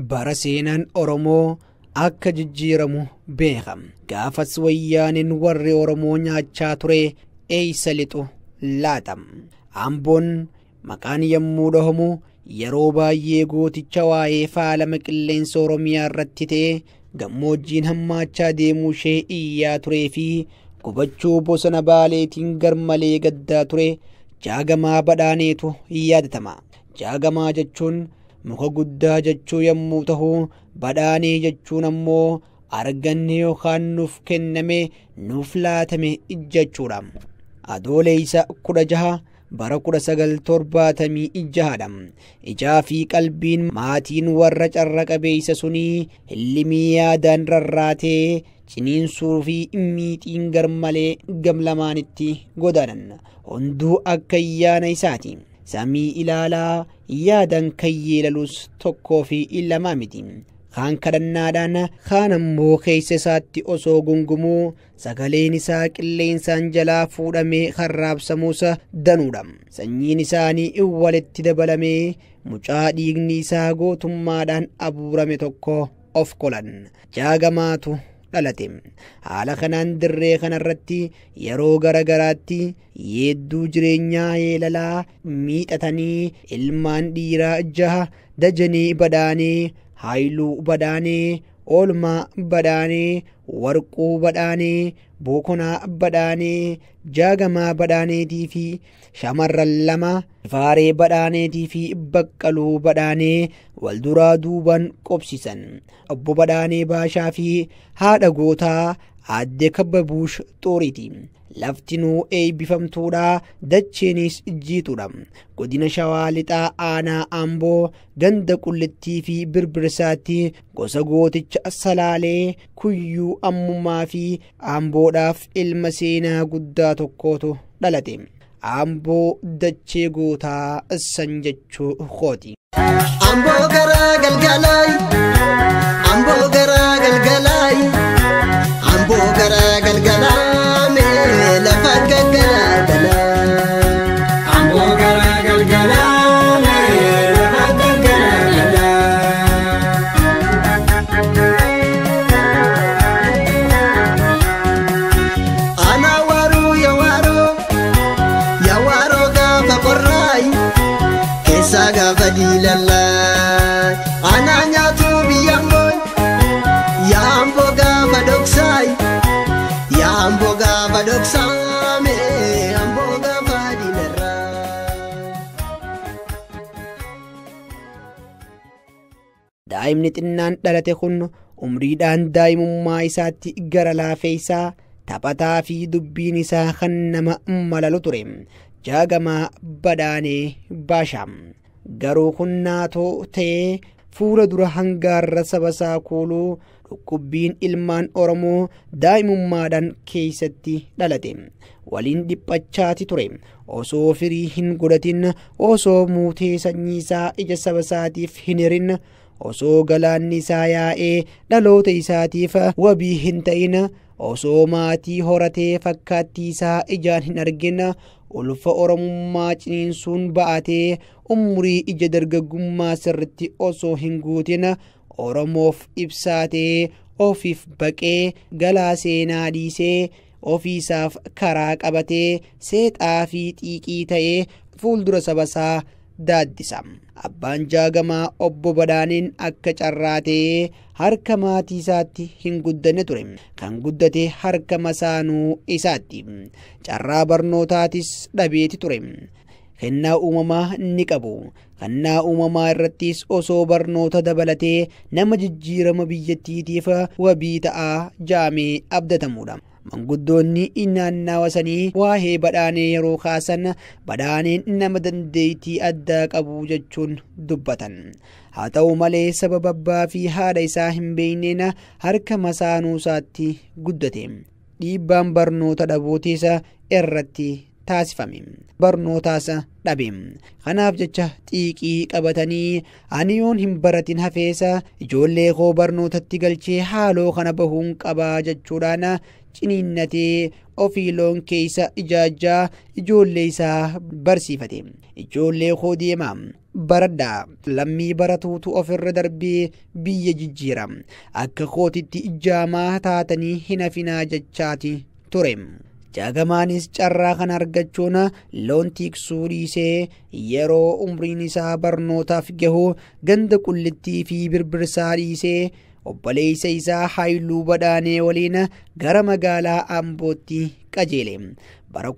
bara seenaan oromoo akka jijjiiramu beekam gaafas wayyaaniin warri oromoo nyaachaa ture eeysa lixu laatam amboon maqaan yommuu dhahamu yeroo baay'ee gooticha waa'ee faalama qilleensa oromiyaa irratti ta'e gammoojjiin hammaachaa deemuu ishee iyyaa turee fi gubachuu bosona baaleetiin garmalee gaddaa ture jaagamaa badhaaneetu yaadatama jaagamaa jechuun muka guddaa jechuu yommuu ta'u badhaanee jechuun ammoo arganne yookaan nuuf kenname nuuf laatame jechuudha adoolessa kudha jaha bara kudha sagal torbaatamii jahadha ijaa fi qalbiin maatiin warra carra qabeeysa sunii hillimii yaadaan rarraatee ciniinsuu fi miixiin garmalee gamlamaanitti godaanan hunduu akka ayyaana isaati samii ilaalaa yaadan kan yeelalus tokkoo fi lamaa miti kaan kadhannaadhaan kaan ammoo keessa isaatti osoo gungumuu sagaleen isaa qilleensaan jalaa fuudhamee harraabsamuus danuudha sanyiin isaanii walitti dabalamee mucaa dhiigni isaa gootummaadhaan abuurame tokko of qolan jaagamaatu dhalate haala kanaan dirree kanarratti yeroo garagaraatti yeedduu jireenyaa yeelalaa miixatanii ilmaan dhiiraa jaha dajanee badaanee haayiluu badaanee oolmaa badaanee warquu badaanee bokonaa badaanee jaagamaa badaaneetii fi shamarran lama faaree badhaaneetii fi baqqaluu badhaanee walduraa duuban qobsisan obbo badhaanee baashaa fi haadha gootaa aadde kabbabuush xuuriiti laftinuu eebbifamtuudha dacheenis jiituudha godina shawaa lixaa aanaa amboo ganda qullittii fi birbirsaatti gosa gooticha salaalee kuyyuu ammummaa fi amboodhaaf ilma seenaa guddaa tokkootu dhalate amboo dachee gootaa san jechuu kooti. Amboo garaa galgalaay amboo garaa galgalaay amboo garaa galgalaa mee lafa gaggalaa Amboo garaa galgalaa mee lafa gaggalaa Ana waaruu yaa waaroo yaa waaroo gaafa qorraay keessaa gaafa diilallaay ana nyaatu biyya ambooy yaa amboo gaafa dhoksaay yaa amboo gaafa dhoksaa mee amboo gaafa diilarraa. daa'imni xinnaan dhalate kun umriidhaan daa'imummaa isaatti gara laafeessaa taphataa fi dubbiin isaa kan nama malalu ture jaagamaa badhaanee baashaam garuu kun naatoo ta'ee fuula dura hangaarra saba isaa kuuluu dhukkubbiin ilmaan oromoo daa'imummaadhaan keessatti dhalate waliin dhiphachaati ture osoo firii hin godhatin osoo muutee sanyii isaa ija saba isaatiif hin hirin osoo galaanni isaa yaa'ee dhaloota isaatiif wabii hin ta'in osoo maatii horatee fakkaattii isaa ijaan hin argin ulfa oromummaa ciniinsuun ba'atee umurii ija dargaggummaa sirritti osoo hin guutin oromoof ibsaatee ofiif baqee galaa seenaa dhiisee ofiisaaf karaa qabatee seexaa fi xiiqii ta'ee fuuldura sabasaa daaddisa abbaan jaagamaa obbo badhaaniin akka carraatee harka maatii isaatti hin guddanne ture kan guddate harka masaanuu isaatti carraa barnootaatis dhabeeti ture kennaa uumamaa ni qabu kennaa uumamaa irrattis osoo barnoota dabalatee nama jijjiirama biyyattiitiif wabii ta'aa jaamee abdatamuudha manguddoonni naannawa sanii waa'ee badhaanee yeroo kaasan badhaaneen nama dandeettii addaa qabu jechuun dubbatan haa ta'u malee sababa abbaa fi haadha isaa hin beekneen harka masaanuu isaatti guddate dhiibbaan barnoota dhabuutiis irratti taasifame barnootaas dhabe kanaaf jecha xiiqii qabatanii ani yoon hin baratin hafeesa ijoollee koo barnootatti galchee haaloo kana bahuun qabaa jechuudhaan ciniinnatee ofii loon keessa ijaajjaa ijoollee isaa barsiifate ijoollee koo deemaa baradhaa lammii baratuutu ofirra darbee biyya jijjiira akka kootitti ijaamaa taatanii hin hafinaa jechaati ture. jaagamaanis carraa kan argachuun loon tiksuu dhiisee yeroo umriin isaa barnootaaf gahu ganda qullittii fi birbirsaa dhiisee obboleessa isaa haayiluu badhaanee waliin gara magaalaa ambootti qajeele bara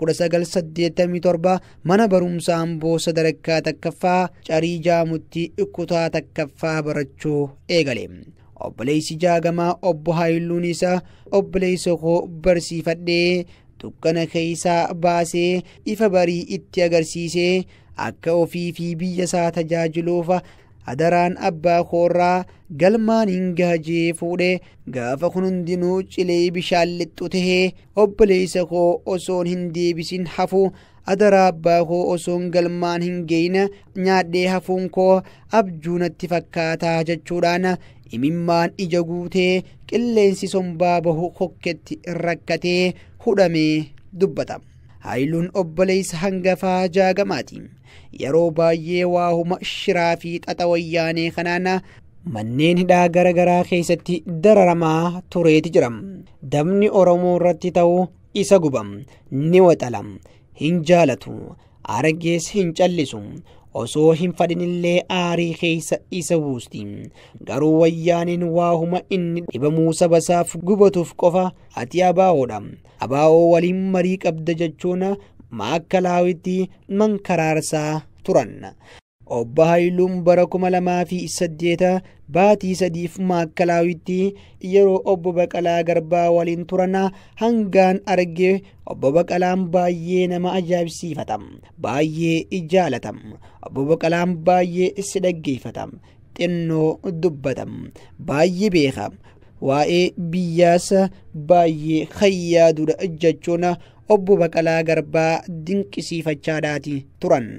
1987 mana barumsaa amboo sadarkaa takkaffaa carii jaamutti kutaa takkaffaa barachuu eegale. obboleessi jaagamaa obbo haayiluun isaa obboleessa koo barsiifadhee dukkana keessaa baasee ifa barii itti agarsiisee akka ofii fi biyya isaa tajaajiluuf adaraan abbaa koorraa galmaan hin gaajee fuudhe gaafa kun hundinuu cilee bishaan lixxu tahee obboleessa koo osoon hin deebisin hafu adaraa abbaa koo osoon galmaan hin geeyne nyaadhee hafuun koo abjuu natti fakkaataa jechuudhaan imimmaan ija guutee qilleensi sombaa bahu hokketti rakkatee hudhamee dubbata. Haayiluun obboleessa hangafaa jaagamaati. Yeroo baay'ee waahuma shiraa fi xaxa wayyaanee kanaan manneen hidhaa garaagaraa keessatti dararamaa tureeti jira. Dabni Oromoo irratti ta'u isa gubam ni waxalam hin jaalatu argees hin callisu. osoo hin fadhinillee aarii keessa isa buusti garuu wayyaaniin waahuma inni dhibamuu sabasaaf gubatuuf qofa ati abaa'oodha abaa'oo waliin marii qabda jechuun maakkalaawwitti mankaraarsaa turan obbo Haayiluun bara kuma lamaa fi saddeeta baatii sadiif maakkalaawwitti yeroo obbo Baqalaa Garbaa waliin turan hangaan arge obbo Baqalaan baay'ee nama ajaa'ibsiifata baay'ee jaalata obbo Baqalaan baay'ee si dhaggeeffata xinnoo dubbata baay'ee beeka waa'ee biyyaas baay'ee hayyaadudha jechuun obbo Baqalaa Garbaa dinqisiifachaadhaati turan.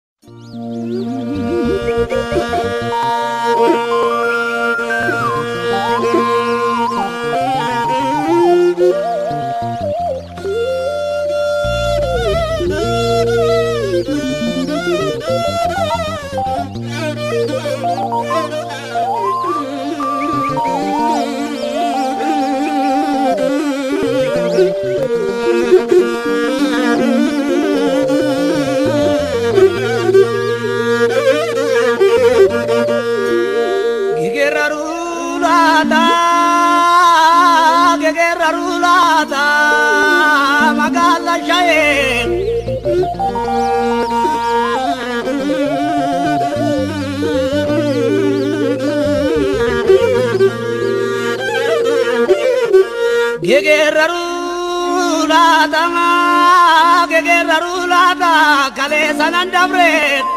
kalee sanan dabre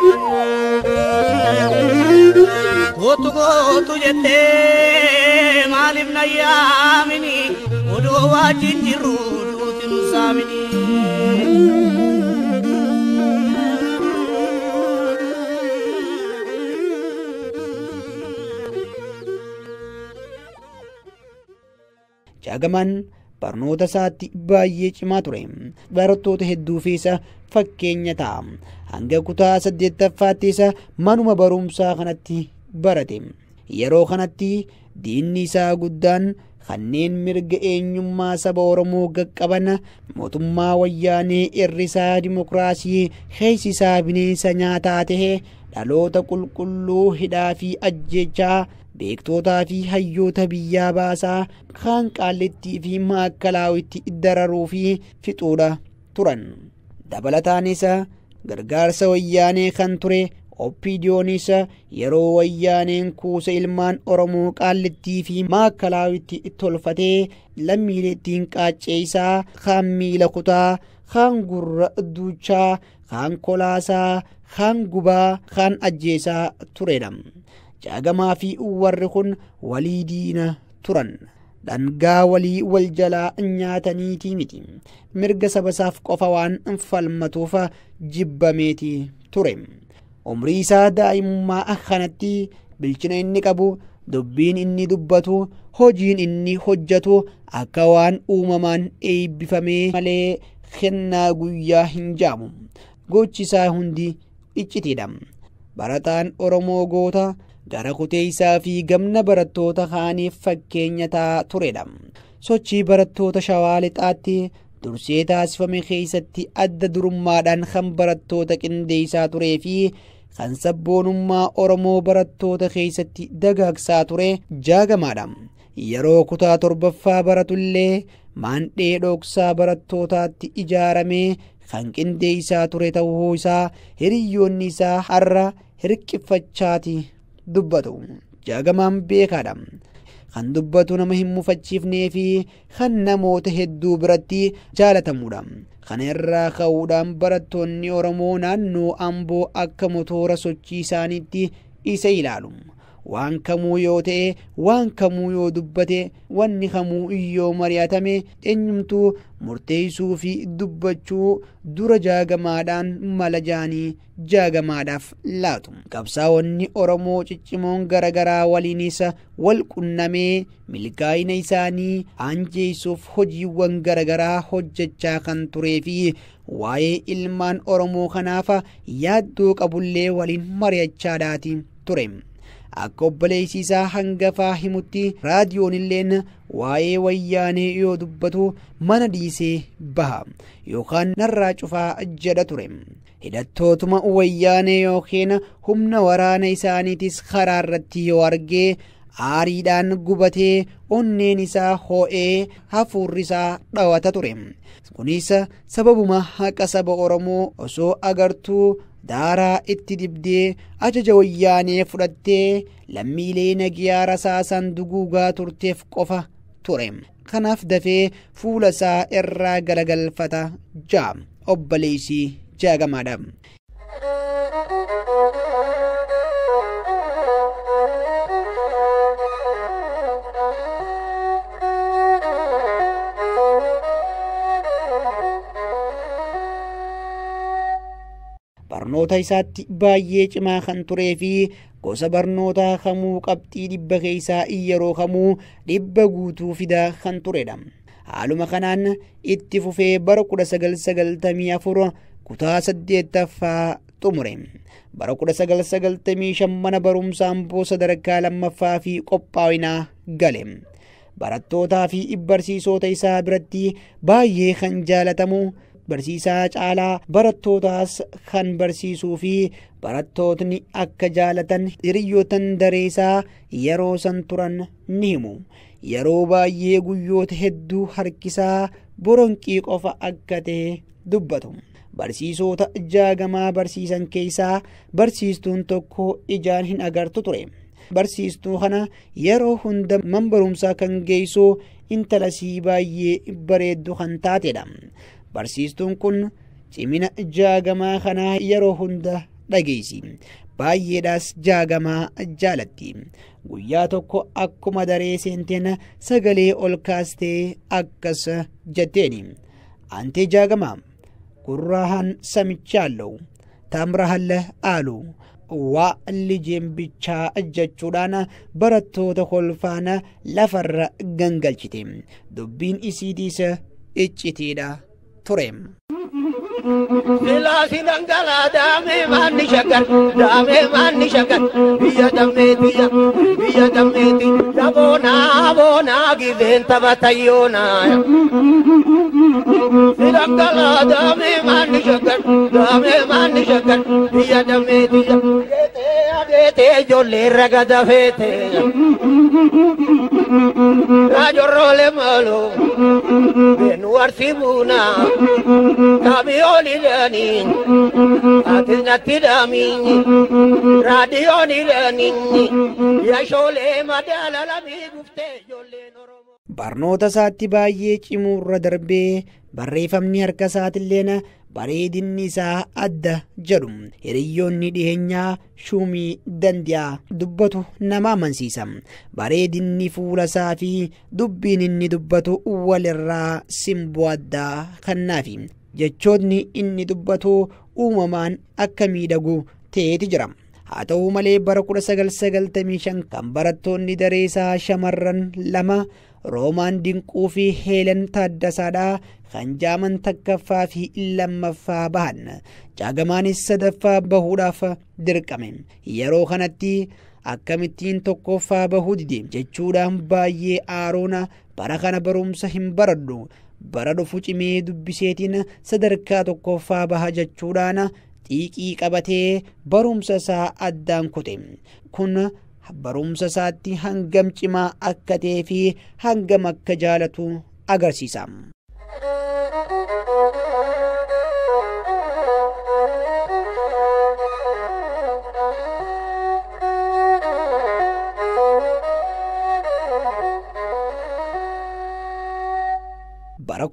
kootu kootu jettee maaliif na yaamini odoo wajjin jirru duuti nu saamini. Jaagamaan barnoota isaatti baay'ee cimaa ture barattoota hedduufis fakkeenya ta'a hanga kutaa saddeettaffaatti isa manuma barumsaa kanatti barate yeroo kanatti diinni isaa guddaan kanneen mirga eenyummaa saba oromoo qaqqaban mootummaa wayyaanee irrisaa dimokiraasii keessisaa bineensa nyaataa tahe dhaloota qulqulluu hidhaa fi ajjechaa beektootaa fi hayyoota biyyaa baasaa kaan qaallittii fi maakkalaawwitti dararuu fi fixuudha turan dabalataanis gargaarsa wayyaanee kan ture oppiidiyoonis yeroo wayyaaneen kuusa ilmaan oromoo qaallittii fi maakkalaawwitti tolfatee lammiileettiin qaacceeysaa kaan miila kutaa kaan gurra duuchaa kaan kolaasaa kaan gubaa kaan ajjeesaa turedha. jaagamaa fi warri kun walii diina turan dhangaa walii wal jalaa nyaataniitii miti mirga sabasaaf qofa waan falmatuuf jibbameeti ture umrii isaa daa'imummaa kanatti bilchina inni qabu dubbiin inni dubbatu hojiin inni hojjetu akka waan uumamaan eebbifamee malee kennaa guyyaa hin jaamu gochisaa hundi iccitiidha barataan oromoo goota gara kuteessaa fi gamna barattoota kaaniif fakkeenya ta'aa turedha sochii barattoota shawaa lixaatti dursee taasifame keessatti adda durummaadhaan kan barattoota qindeessaa turee fi kan sabboonummaa oromoo barattoota keessatti dagaagsaa ture jaagamaadha yeroo kutaa torbaffaa baratullee maandhee dhoksaa barattootaatti ijaaramee kan qindeessaa ture ta'uu isaa hiriyyoonni isaa har'a hirqiffachaati dubbatu jaagamaan beekaadha kan dubbatu nama hin mufachiifnee fi kan namoota hedduu biratti jaalatamudha kana irraa ka'uudhaan barattoonni oromoo naannoo amboo akka motoora sochii isaaniitti isa ilaalu waan kamuu yoo ta'e waan kamuu yoo dubbate wanni kamuu yoo mari'atame eenyumtuu murteessuu fi dubbachuu dura jaagamaadhaan mala jaanii jaagamaadhaaf laatu qabsaa'onni oromoo ciccimoon garagaraa waliinis wal qunnamee milkaa'ina isaanii anjeessuuf hojiiwwan garagaraa hojjechaa kan turee fi waa'ee ilmaan oromoo kanaaf yaaddoo qabullee waliin mari'achaadhaati ture. akka obboleessi isaa hangafaa himutti raadiyoon illeen waa'ee wayyaanee yoo dubbatu mana dhiisee baha yookaan narraa cufaa jedha ture hidhattootuma wayyaanee yookiin humna waraana isaaniitis karaa irratti yoo argee aariidhaan gubatee onneen isaa hoo'ee hafuurri isaa dhawata ture kunis sababuma haqa saba oromoo osoo agartuu daaraa itti dibdee ajaja wayyaanee fudhattee lammiilee nagiyaa rasaasan duguugaa turteef qofa ture kanaaf dafee fuula isaa irraa galagalfata jaa obboleessi jaagamaadha. barnoota isaatti baay'ee cimaa kan turee fi gosa barnootaa kamuu qabxii dhibba keessaa yeroo kamuu dhibba guutuu fidaa kan turedha. Haaluma kanaan itti fufee bara 1994 kutaa saddeettaffaa xumure. Bara 1995 mana barumsaa amboo sadarkaa lammaffaa fi qophaa'inaa gale. Barattootaa fi barsiisota isaa biratti baay'ee kan jaalatamu barsiisaa caalaa barattootaas kan barsiisuu fi barattootni akka jaalatan hiriyyootan dareesaa yeroo san turan ni himu yeroo baay'ee guyyoota hedduu harkisaa boronqii qofa akka ta'e dubbatu barsiisota jaagamaa barsiisan keessaa barsiistuun tokko ijaan hin agartu ture barsiistuu kana yeroo hunda man barumsaa kan geessu intalasii baay'ee bareeddu kan taatedha. barsiistuun kun cimina jaagamaa kanaa yeroo hunda dhageessi baay'eedhaas jaagamaa jaalatti guyyaa tokko akkuma daree seenteen sagalee ol kaastee akkas jetteeni ante jaagamaa gurraahan samichalለው ታምራሃለ አሉ waa lijeen bichaa jechuudhaan barattoota kolfaana lafarra gangalchite dubbiin isiitiis iccitiidha ture. Silaasi dhangalaa daamee maanni shaggar daamee maanni shaggar biyya dammeetiyya biyya dammeeti daboonaa boonaa gizeen taphatayyoonaa. Silangalaa daamee maanni shaggar daamee maanni shaggar biyya dammeetiyya adeetee adeetee ijoollee raga dafeete. Raajorroolee maaloo beenu warsibuunaa. kaamiyoonidhaani ati natti dhaamiini raadiyoonidhaani yashoolee madaala lamii guftee ijoolleen oromoo. barnoota isaatti baay'ee cimuurra darbee barreeffamni harka isaatilleen bareedinni isaa adda jedhu hiriyyoonni dhiheenyaa shuumii danda'a dubbatu nama amansiisa bareedinni fuula isaa fi dubbiin inni dubbatu walirraa simboo addaa kannaafi jechoonni inni dubbatu uumamaan akka miidhagu ta'eeti jira haa ta'uu malee bara 1995 kan barattoonni dareesaa shamarran lama roomaan dinquu fi heelan taaddasaadhaa kan jaaman takkaffaa fi lammaffaa bahan jaagamaanis sadaffaa bahuudhaaf dirqame yeroo kanatti akkamittiin tokkoffaa bahuu dide jechuudhaan baay'ee aaroona bara kana barumsa hin baradhu bara dhufu cimee dubbiseetiin sadarkaa tokkoffaa baha jechuudhaan xiiqii qabatee barumsa isaa addaan kute kun barumsa isaatti hangam cimaa akka ta'ee fi hangam akka jaalatu agarsiisa. bara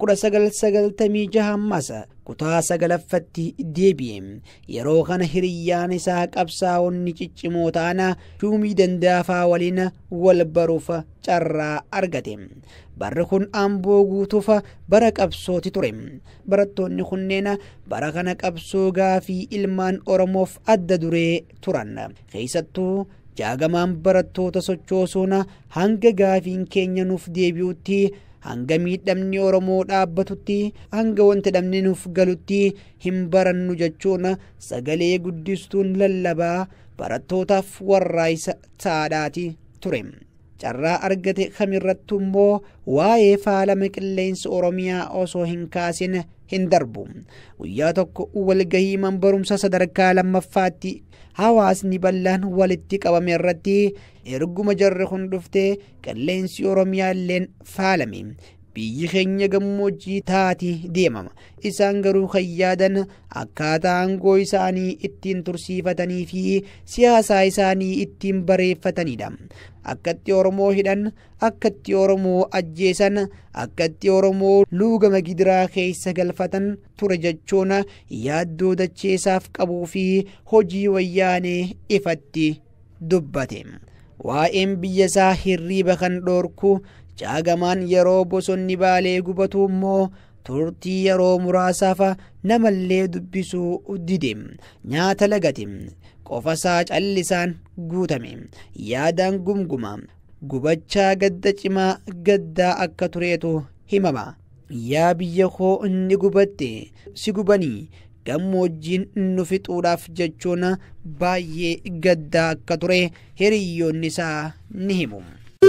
1996 ammas kutaa sagalaffatti deebi'e yeroo kana hiriyyaan isaa qabsaa'onni ciccimoo ta'an shuumii dandaafaa waliin wal baruuf carraa argate barri kun amboo guutuuf bara qabsooti ture barattoonni kunneen bara kana qabsoo gaafii ilmaan oromoof adda duree turan keessattuu jaagamaan barattoota sochoosuun hanga gaafiin keenya nuuf deebi'utti hanga miidhamni oromoo dhaabbatutti hanga wanti dhabni nuuf galutti hin barannu jechuun sagalee guddistuun lallabaa barattootaaf warraaqsa taadhaati ture. carraa argate kamirrattu immoo waa'ee faalama qilleensa oromiyaa osoo hin kaasin hin darbu guyyaa tokko walgahii barumsa sadarkaa lammaffaatti hawaasni bal'aan walitti qabame irratti erguma jarri kun dhufte qilleensi oromiyaa illeen faalame biyyi keenya gammoojjii taati deemama isaan garuu kan yaadan akkaataa aangoo isaanii ittiin tursiifatanii fi siyaasaa isaanii ittiin bareeffatanidha akkatti oromoo hidhan akkatti oromoo ajjeesan akkatti oromoo luugama gidiraa keessa galfatan ture jechuun yaaddoo dacheesaaf qabuu fi hojii wayyaanee ifatti dubbate waa'een biyya isaa hirriiba kan dhoorku jaagamaan yeroo bosonni baalee gubatu immoo turtii yeroo muraasaaf namallee dubbisuu dide nyaata lagate qofasaa callisaan guutame yaadaan gumguma gubachaa gadda cimaa gaddaa akka tureetu himama yaa biyya koo inni gubatte si gubanii gammoojjiin nu fixuudhaaf jechuun baay'ee gaddaa akka ture hiriyyoonni isaa ni himu.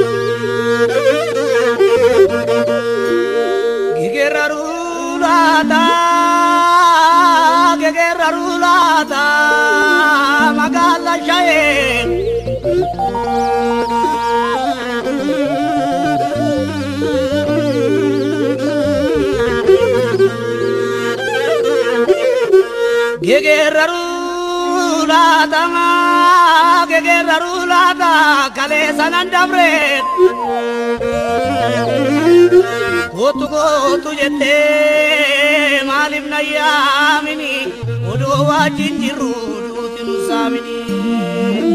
Gegerarulata, gegerarulata, magala shaye. Gegerarulata, gegerarulata, kale sanan dabre. Kootu kootu jettee maaliif na yaamini odoo wajjin jirru duuti nu saamini.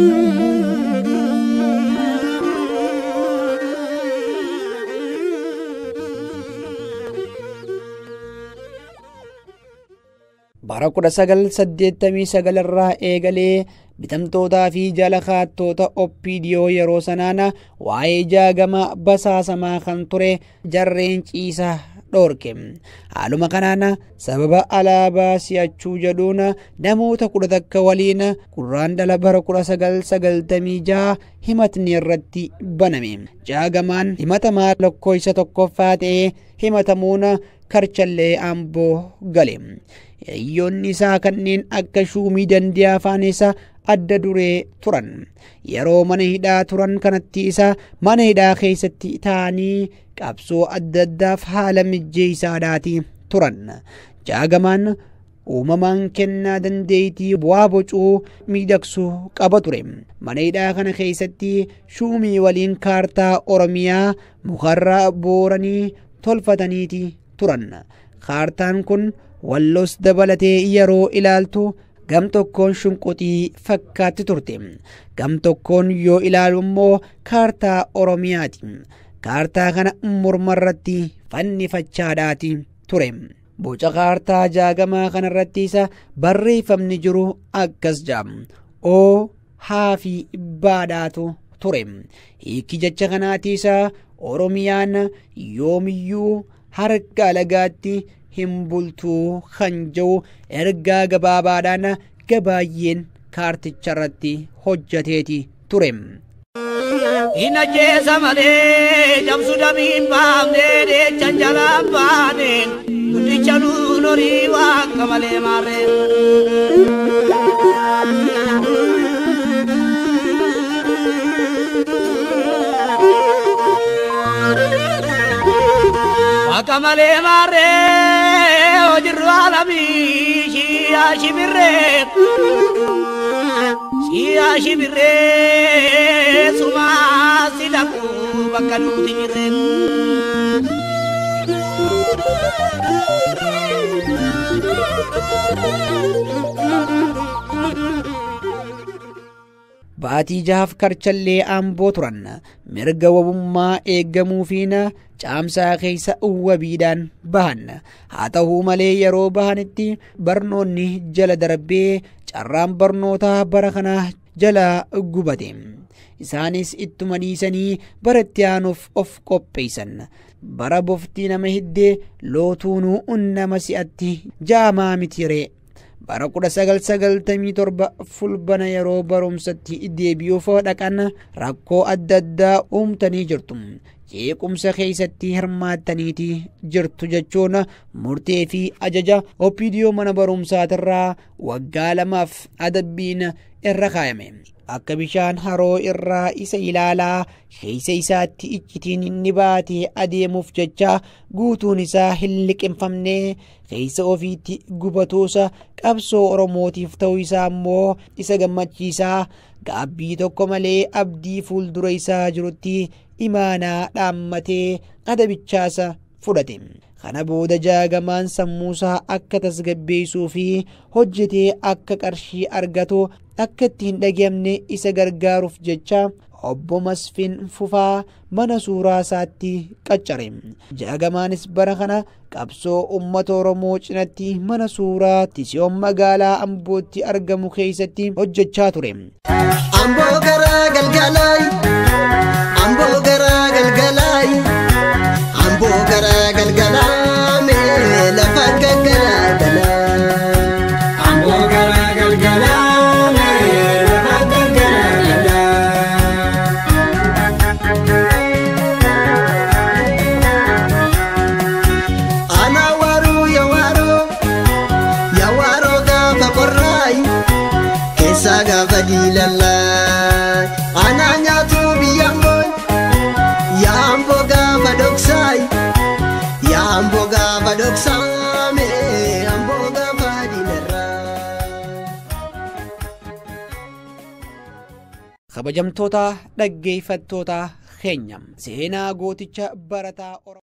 bara 1989 irraa eegalee bitamtootaa fi jala kaattoota oppiidiyoo yeroo sanaan waa'ee jaagama basaasamaa kan ture jarreen ciisa dhoorke haaluma kanaan sababa alaabaa si'achuu jedhuun namoota kudha takka waliin gurraandhala bara 1996 himatni irratti baname jaagamaan himatamaa lakkoofsa tokkoffaa ta'ee himatamuun karchallee amboo gale hiriyoonni isaa kanneen akka shuumii dandiyaa afaan isaa adda duree turan yeroo mana hidhaa turan kanatti isa mana hidhaa keessatti ta'anii qabsoo adda addaaf haala mijjeessaadhaati turan jaagamaan uumamaan kennaa dandeettii bu'aa bocuu miidhagsuu qaba ture mana hidhaa kana keessatti shuumii waliin kaartaa oromiyaa mukarraa booranii tolfataniiti turan kaartaan kun wallos dabalatee yeroo ilaaltu gam tokkoon shunquxii fakkaatti turte gam tokkoon yoo ilaalu immoo kaartaa oromiyaati kaartaa kana mormarratti fannifachaadhaati ture boca kaartaa jaagamaa kanarratti isa barreeffamni jiru akkas jedha o haa fi baadhaatu ture hiikki jecha kanaatiis oromiyaan yoomiyyuu harka alagaatti hin bultuu kan jedhu ergaa gabaabaadhaan gabaayyeen kaarticha irratti hojjateeti ture. Ina jeesa malee cabsu damiin baafnee deechan jalaan baane guddicha nuun horii waaqa malee maarree. Waaqa malee maarree hojirru alamii shiyaa shibirree. Siyaa shibirree sumaa si dhaqu bakka nuti jirreen. Baatii jahaaf karchallee aamboo turan mirga wabummaa eeggamuufiin caamsaa keessa wabiidhaan bahan haa ta'uu malee yeroo bahanitti barnoonni jala darbee carraan barnootaa bara kana jala gubate isaanis ittuma dhiisanii baratti aanuuf of qopheessan bara boftii nama hiddee lootuunuu nama si'atti jaamaa mitiree bara kudha sagal sagaltamii torba fulbana yeroo barumsatti deebi'uuf dhaqan rakkoo adda addaa uumtanii jirtu jeequmsa keessatti hirmaattaniiti jirtu jechuun murtee fi ajaja opiidiyoo mana barumsaatirraa waggaa lamaaf adabbiin irra kaayame akka bishaan haroo irraa isa ilaalaa keessa isaatti iccitiin inni baatee adeemuuf jecha guutuun isaa hin liqinfamne keessa ofiitti gubatuusa qabsoo oromootiif ta'uu isaa immoo isa gammachiisaa gaabbii tokko malee abdii fuuldura isaa jirutti imaanaa dhaammatee adabichaasa fudhate. kana booda jaagamaan sammuusaa akka tasgabbeessuu fi hojjetee akka qarshii argatu akka itti hin dhageamne isa gargaaruuf jecha obbo Masfin Fufaa mana suuraa isaatti qaccare. Jaagamaanis bara kana qabsoo uummata Oromoo cinatti mana suuraa Tisiyoon magaalaa Ambootti argamu keessatti hojjechaa ture. Amboo garaa galgalaay. Amboo garaa galgalaay. Amboo garaa galgalaa mee lafa gaggalaa Amboo garaa galgalaa mee lafa gaggalaa. Ana waaruu yaa waaroo yaa waaroo gaafa qorraay keessaa gaafa diilallaay. Ana nyaatu biyya mbooy yaa amboo gaafa dhoksaay yaa amboo gaafa dhoksaame amboo gaafa diilarraa. kabajamtoota dhaggeeffattoota keenya seenaa gooticha barataa Oromoo.